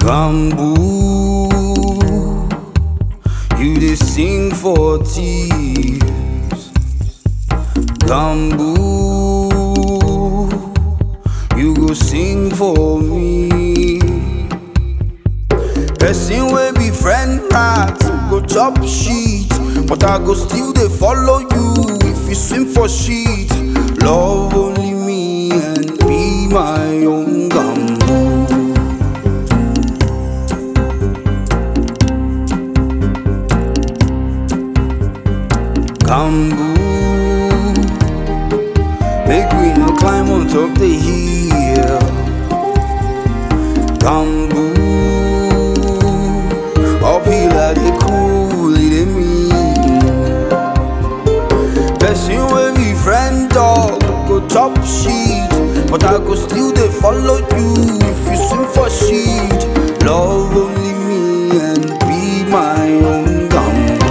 Bamboo, you dey sing for thieves. Bamboo, you go sing for me. Person wey be friend rat go chop shit, but I go still dey follow you if you swim for shit. Love only me and be my own gamboo. Gamboo, make we no climb on top the hill. Gamboo, uphill I dey cool, it dey mean. Person wey be friend dog go chop shit, but I go still dey follow you if you swim for shit. Love only me and be my own gamboo.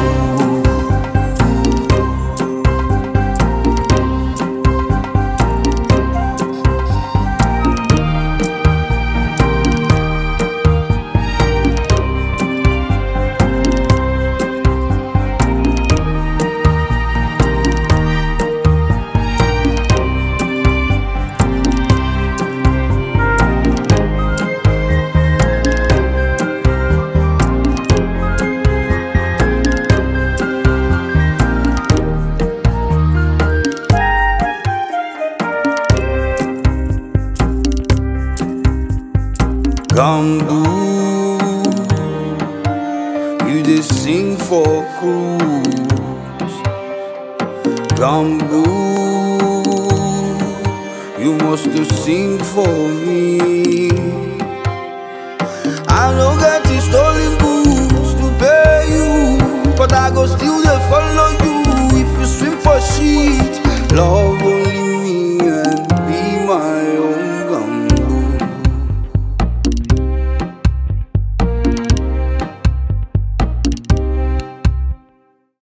Gamboo, you dey sing for cruise. Gamboo, you must to sing for me.